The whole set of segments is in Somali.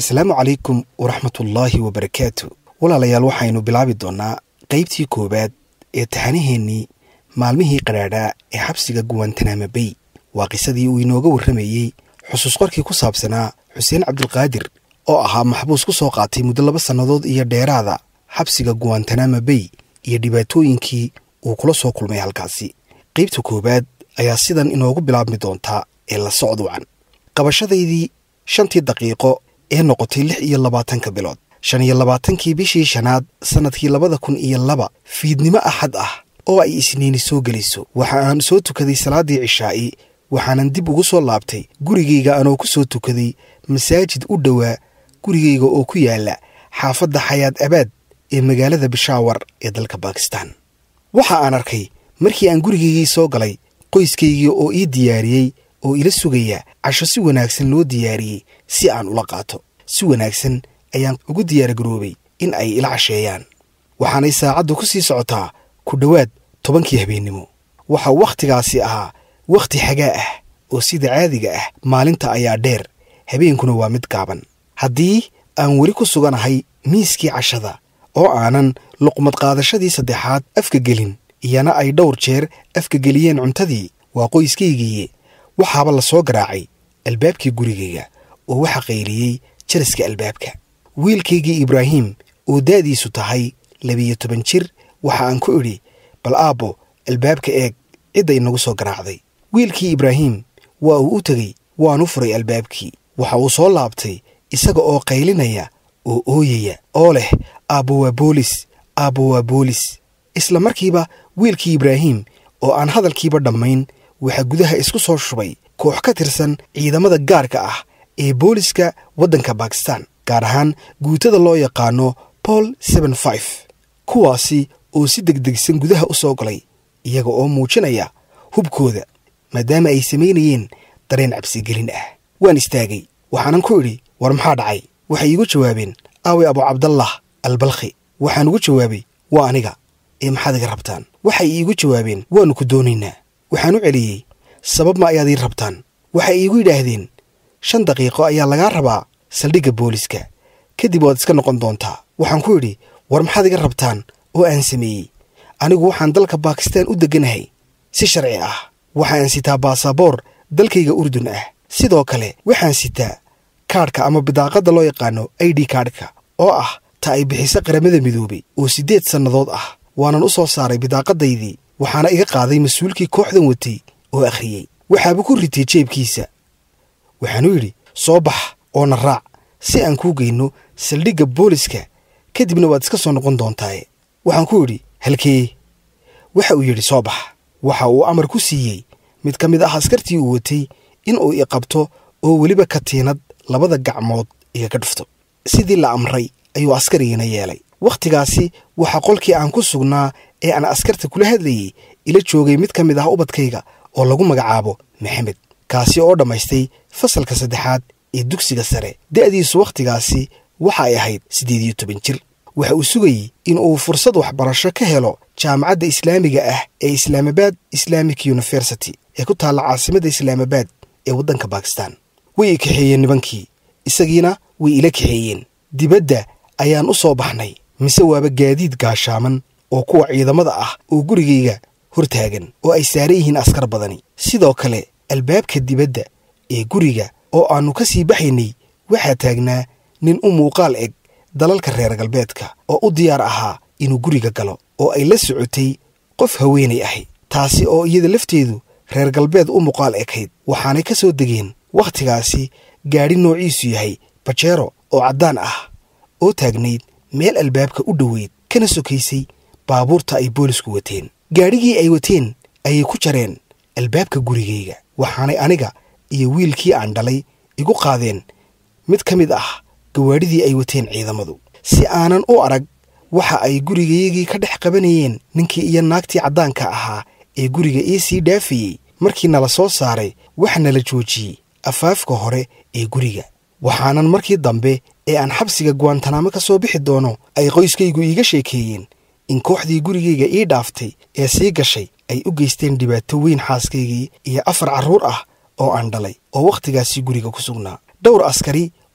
asalaamu calaykum waraxmatullaahi wabarakaatu walaalayaal waxaynu bilaabi doonnaa qaybtii koowaad ee taxanaheennii maalmihii qadhaadhaa ee xabsiga guwantanama bay waa qisadii uu inooga warramayey xusuus qorkii ku saabsanaa xuseen cabdulqaadir oo ahaa maxbuus ku soo qaatay muddo laba sannadood iyo dheeraada xabsiga guwantanama bay iyo dhibaatooyinkii uu kula soo kulmay halkaasi qaybta koowaad ayaa sidan inoogu bilaabmi doontaa ee la socduucan qabashadaydii shantii daqiiqo ee noqotay lix iyo labaatanka bilood shan iyo labaatankii bishii shanaad sannadkii labada kun iyo laba fiidnimo axad ah oo ay isniini soo gelayso waxa aan soo tukaday salaaddii cishaa'i waxaanan dib ugu soo laabtay gurigayga anoo ku soo tukaday masaajid u dhowaa gurigayga oo ku yaala xaafadda xayaad abaad ee magaalada bishaawar ee dalka bakistan waxa aan arkay markii aan gurigaygii soo galay qoyskaygii oo ii diyaariyey oo ila sugaya casho si wanaagsan loo diyaariyey si aan ula qaato si wanaagsan ayaan ugu diyaargaroobay in ay ila casheeyaan waxaanay saacaddu ku sii socotaa ku dhowaad tobankii habeennimo waxa wakhtigaasi ahaa wakhti xagaa ah oo sida caadiga ah maalinta ayaa dheer habeenkuna waa mid gaaban haddii aan weli ku suganahay miiskii cashada oo aanan luqmad qaadashadii saddexaad afka gelin iyana ay dhowr jeer afka geliyeen cuntadii waa qoyskaygiiye waxaaba la soo garaacay albaabkii gurigayga oo waxa qayliyey jaraska albaabka wiilkaygii ibraahim oo da'diisu tahay labiyo toban jir waxa aan ku idhi bal aabbo albaabka eeg cidday nagu soo garaacday wiilkii ibraahim waa uu u tegey waanu furay albaabkii waxa uu soo laabtay isaga oo qaylinaya oo ooyaya oo leh aabbo waa boolis aabbo waa boolis isla markiiba wiilkii ibraahim oo aan hadalkiiba dhammayn waxaa gudaha isku soo shubay koox ka tirsan ciidamada gaarka ah ee booliska waddanka bakistan gaar ahaan guutada loo yaqaano bol seben fif kuwaasi oo si degdegsan gudaha u soo galay iyaga oo muujinaya hubkooda maadaama ay samaynayeen dareen cabsigelin ah waan istaagay waxaanan ku idhi war maxaa dhacay waxay iigu jawaabeen aaway abu cabdallah albalkhi waxaan ugu jawaabay waa aniga ee maxaad iga rabtaan waxay iigu jawaabeen waannu ku doonaynaa waxaan u celiyey sabab ma ayaad ii rabtaan waxay iigu yidhaahdeen shan daqiiqo ayaa lagaa rabaa saldhigga booliska kadib waad iska noqon doontaa waxaan ku idhi war maxaad iga rabtaan oo aan sameeyey anigu waxaan dalka bakistan u degganahay si sharci ah waxaan sitaa baasaboor dalkayga urdun ah sidoo kale waxaan sitaa kaadhka ama bidaaqadda loo yaqaano i d kaadhka oo ah ta ay bixiso qaramada midoobay oo siddeed sannadood ah waanan u soo saaray bidaaqadaydii waxaana iga qaaday mas-uulkii kooxdan watay oo akhriyey waxaaba ku ritay jeebkiisa waxaanu yidhi soo bax oo na raac si aan kuu geyno saldhigga booliska kadibna waad iska soo noqon doontaaye waxaan ku idhi halkee waxa uu yidhi soo bax waxa uu amar ku siiyey mid ka mid ah askartii uu watay in uu i qabto oo weliba katiinad labada gacmood igaga dhufto sidii la amray ayuu askarigiina yeelay wakhtigaasi waxaa qolkii aan ku sugnaa ee aan askarta kula hadlayey ila joogay mid ka mid ah ubadkayga oo lagu magacaabo maxamed kaasi oo dhammaystay fasalka saddexaad ee dugsiga sare da'diisu wakhtigaasi waxa ay ahayd siddeed iyo toban jir waxa uu sugayey in uu fursad waxbarasho ka helo jaamacadda islaamiga ah ee islaamabad islamic university ee ku taalla caasimadda islaamabad ee waddanka bakistan way i kaxeeyeen nibankii isagiina way ila kaxeeyeen dibadda ayaan u soo baxnay mise waaba gaadiid gaashaaman oo kuwa ciidamada ah oo gurigayga hor taagan oo ay saaran yihiin askar badani sidoo kale albaabka dibadda ee guriga oo aannu ka sii baxaynay waxaa taagnaa nin u muuqaal eg dalalka reer galbeedka oo u diyaar ahaa inuu guriga galo oo ay la socotay qof haweenay ahi taasi oo iyada lafteedu reer galbeed u muuqaal ekayd waxaanay ka soo degeen wakhtigaasi gaadhi noociisu yahay bajeero oo caddaan ah oo taagnayd meel albaabka u dhoweyd kana sokaysay baabuurta ay boolisku wateen gaadhigii ay wateen ayay ku jareen albaabka gurigayga waxaanay aniga iyo wiilkii aan dhalay igu qaadeen mid ka mid ah gawaadhidii ay wateen ciidamadu si aanan u arag waxa ay gurigaygii ka dhex qabanayeen ninkii iyo naagtii caddaanka ahaa ee guriga ii sii dhaafayey markii nala soo saaray waxa nala joojiyey afaafka hore ee guriga waxaanan markii dambe ee aan xabsiga guwantanamo ka soo bixi doono ay qoyskaygu iiga sheekeeyeen in kooxdii gurigayga ii dhaaftay ee sii gashay ay u geysteen dhibaato weyn xaaskaygii iyo afar carruur ah oo aan dhalay oo wakhtigaasi guriga ku sugnaa dhowr askari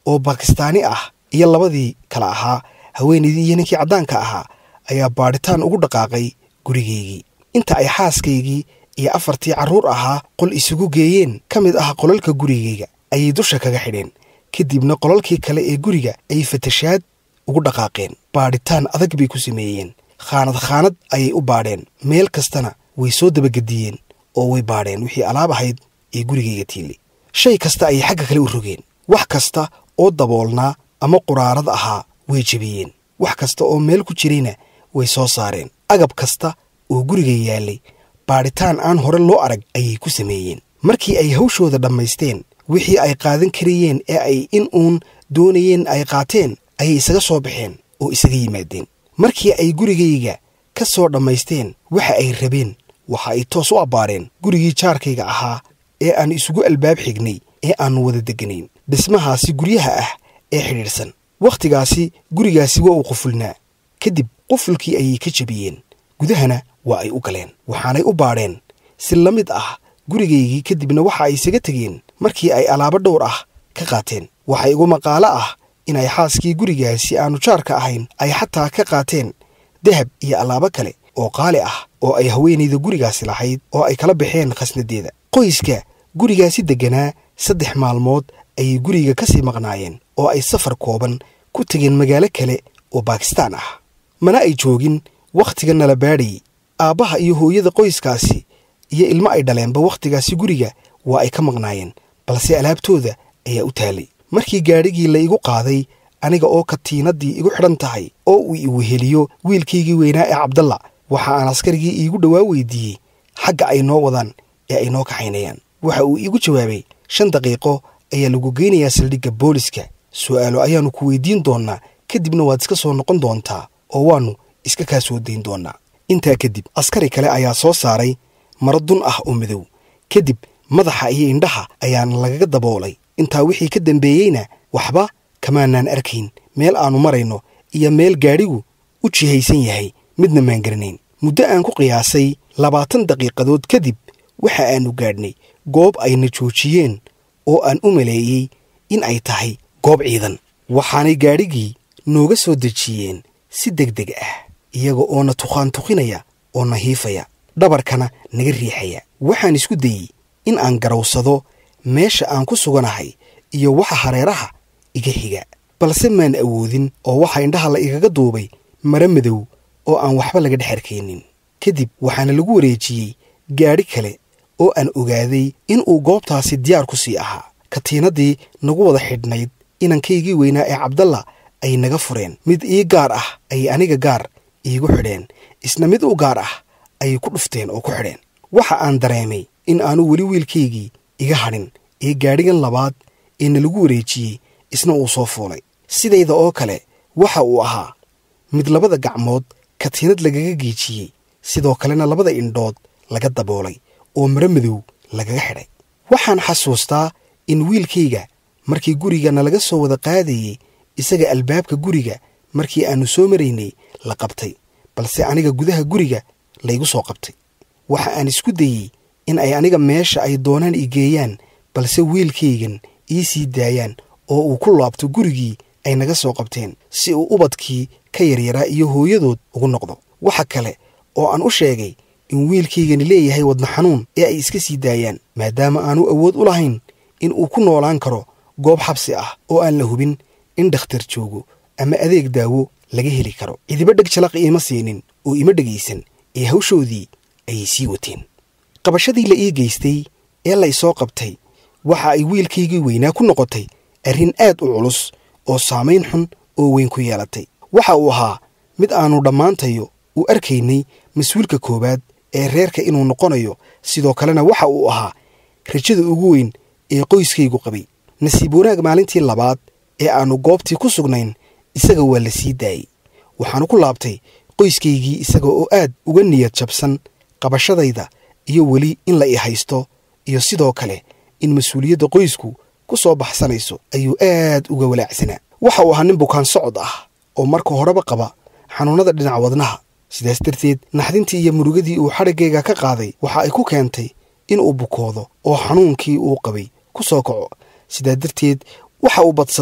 oo bakistaani ah iyo labadii kale ahaa haweenaydii iyo ninkii caddaanka ahaa ayaa baadhitaan ugu dhaqaaqay gurigaygii inta ay xaaskaygii iyo afartii carruur ahaa qol isugu geeyeen ka mid ah qolalka gurigayga ayay dusha kaga xidheen kadibna qolalkii kale ee guriga ay fatashaad ugu dhaqaaqeen baadhitaan adag bay ku sameeyeen khaanad khaanad ayay u baadheen meel kastana way soo dabagediyeen oo way baadheen wixii alaab ahayd ee gurigayga tiili shay kasta ayay xagga kale u rogeen wax kasta oo daboolnaa ama quraarad ahaa way jebiyeen wax kasta oo meel ku jirayna way soo saareen agab kasta oo guriga yaallay baadhitaan aan hore loo arag ayay ku sameeyeen markii ay hawshooda dhammaysteen wixii ay qaadan karayeen ee ay in uun doonayeen ay qaateen ayay isaga soo baxeen oo isaga yimaadeen markii ay gurigayga ka soo dhammaysteen waxa ay rabeen waxa ay toos u abbaareen gurigii jaarkayga ahaa ee aan isugu albaab xignay ee aannu wada degganayn dhismahaasi guryaha ah ee xidhiidhsan wakhtigaasi gurigaasi waa uu qufulnaa kadib qufulkii ayay ka jebiyeen gudahana waa ay u galeen waxaanay u baadheen si la mid ah gurigaygii kadibna waxa ay isaga tegeen markii ay alaabo dhowr ah ka qaateen waxa igu maqaalo ah inay xaaskii gurigaasi aannu jaarka ahayn ay xataa ka qaateen dahab iyo alaabo kale oo qaali ah oo ay haweenayda gurigaasi lahayd oo ay kala baxeen khasnadeeda qoyska gurigaasi degganaa saddex maalmood ayay guriga ka sii maqnaayeen oo ay safar kooban ku tegeen magaalo kale oo baakistaan ah mana ay joogin wakhtiga nala baadhayay aabbaha iyo hooyada qoyskaasi iyo ilmo ay dhaleenba wakhtigaasi guriga waa ay ka maqnaayeen balse alaabtooda ayaa u taalay markii gaadhigii la igu qaaday aniga oo katiinaddii igu xidhan tahay oo uu i weheliyo wiilkaygii weynaa ee cabdalla waxa aan askarigii iigu dhowaa weydiiyey xagga ay noo wadaan ee ay noo kaxaynayaan waxa uu iigu jawaabay shan daqiiqo ayaa lagu geynayaa saldhigga booliska su'aalo ayaannu ku weydiin doonnaa kadibna waad iska soo noqon doontaa oo waannu iska kaa soo dayn doonnaa intaa kadib askari kale ayaa soo saaray maro dun ah oo madow kadib madaxa iyo indhaha ayaana lagaga daboolay intaa wixii ka dambeeyeyna waxba kamaanaan arkayn meel aannu marayno iyo meel gaadhigu u jihaysan yahay midna maan garanayn muddo aan ku qiyaasay labaatan daqiiqadood kadib waxa aannu gaadhnay goob ayna joojiyeen oo aan u maleeyey in ay tahay goob ciidan waxaanay gaadhigii nooga soo dejiyeen si deg deg ah iyaga oo na tukhaan tukinaya oo na hiifaya dhabarkana naga riixaya waxaan isku dayey in aan garawsado meesha aan ku suganahay iyo waxa hareeraha iga xiga balse maan awoodin oo waxa indhaha la igaga duubay mare madow oo aan waxba laga dhex arkaynin kadib waxaana lagu wareejiyey gaadhi kale oo aan ogaaday in uu goobtaasi diyaar ku sii ahaa katiinaddii nagu wada xidhnayd inankaygii weynaa ee cabdalla ay naga fureen mid ii gaar ah ayay aniga gaar iigu xidheen isna mid u gaar ah ayay ku dhufteen oo ku xidheen waxa aan dareemay in aanu weli wiilkaygii iga hadhin ee gaadhigan labaad ee na lagu wareejiyey isna uu soo fuulay sidayda oo kale waxa uu ahaa mid labada gacmood katiinad lagaga geejiyey sidoo kalena labada indhood laga daboolay oo mare madow lagaga xidhay waxaan xasuustaa in wiilkayga markii guriga nalaga soo wada qaadayey isaga albaabka guriga markii aannu soo maraynay la qabtay balse aniga gudaha guriga laygu soo qabtay waxa aan isku dayey in ay aniga meesha ay doonaan i geeyaan balse wiilkaygan ii sii daayaan oo uu ku laabto gurigii ay naga soo qabteen si uu ubadkii ka yaryaraa iyo hooyadood ugu noqdo waxa kale oo aan u sheegay in wiilkaygani leeyahay wadna xanuun ee ay iska sii daayaan maadaama aanu awood u lahayn in uu ku noolaan karo goob xabsi ah oo aan la hubin in dhakhtar joogo ama adeeg daawo laga heli karo cidiba dheg jalaq iima siinin oo ima dhegaysan ee hawshoodii ayay sii wateen qabashadii la ii geystay ee la isoo qabtay waxa ay wiilkaygii weynaa ku noqotay arrin aad u culus oo saamayn xun oo weyn ku yeelatay waxa uu ahaa mid aannu dhammaantayo u arkaynay mas-uulka koowaad ee reerka inuu noqonayo sidoo kalena waxa uu ahaa rajada ugu weyn ee qoyskaygu qabay nasiib wanaag maalintii labaad ee aannu goobtii ku sugnayn isaga waa la sii daayey waxaanu ku laabtay qoyskaygii isaga oo aad uga niyad jabsan qabashadayda iyo weli in la i haysto iyo sidoo kale in mas-uuliyadda qoysku ku soo baxsanayso ayuu aad uga walaacsanaa waxa uu ahaa nin bukaan socod ah oo marka horeba qaba xanuunnada dhinaca wadnaha sidaas darteed naxdintii iyo murugadii uu xadhiggayga ka qaaday waxa ay ku keentay in uu bukoodo oo xanuunkii uu qabay ku soo kaco sidaa darteed waxa uu badsaday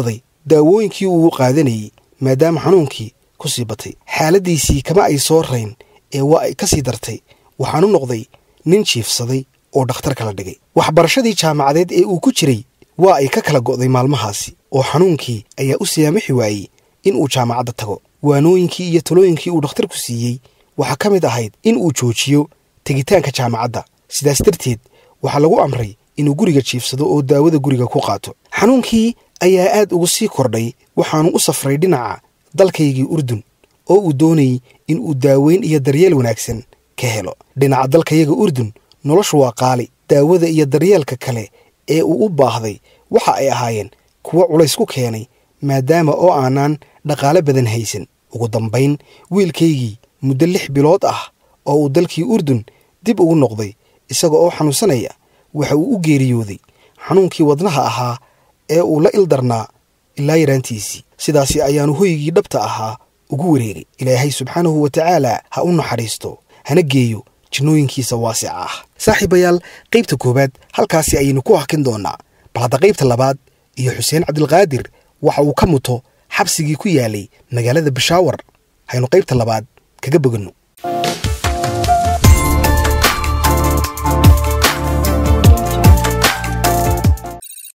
daawooyinkii uu qaadanayey maadaama xanuunkii ku sii batay xaaladdiisii kama ay soo rayn ee waa ay ka sii dartay waxaanu noqday nin jiifsaday oo dhakhtar kala dhigay waxbarashadii jaamacadeed ee uu ku jiray waa ay ka kala go'day maalmahaasi oo xanuunkii ayaa u siyaamixi waayey in uu jaamacadda tago waanooyinkii iyo talooyinkii uu dhakhtarku siiyey waxaa ka mid ahayd in uu joojiyo tegitaanka jaamacadda sidaas darteed waxaa lagu amray inuu guriga jiifsado oo daawada guriga ku qaato xanuunkii ayaa aad ugu sii kordhay waxaanu u safray dhinaca dalkaygii urdun oo uu doonayey in uu daaweyn iyo daryeel wanaagsan ka helo dhinaca dalkayaga urdun noloshu waa qaali daawada iyo daryeelka kale ee uu u baahday waxa ay ahaayeen kuwo culays ku keenay maadaama oo aanaan dhaqaale badan haysan ugu dambayn wiilkaygii muddo lix bilood ah oo uu dalkii urdun dib ugu noqday isaga oo xanuunsanaya waxa uu u geeriyooday xanuunkii wadnaha ahaa ee uu la ildarnaa ilaa yaraantiisii sidaasi ayaanu hoygii dhabta ahaa ugu wareegay ilaahay subxaanahu wa tacaala ha u naxariisto hana geeyo jinnooyinkiisa waasica ah saaxiibayaal qaybta koowaad halkaasi ayaynu ku hakin doonnaa bal hadda qaybta labaad iyo xuseen cabdilqaadir waxa uu ka muto xabsigii ku yaalay magaalada bashaawar haynu qaybta labaad kaga boganno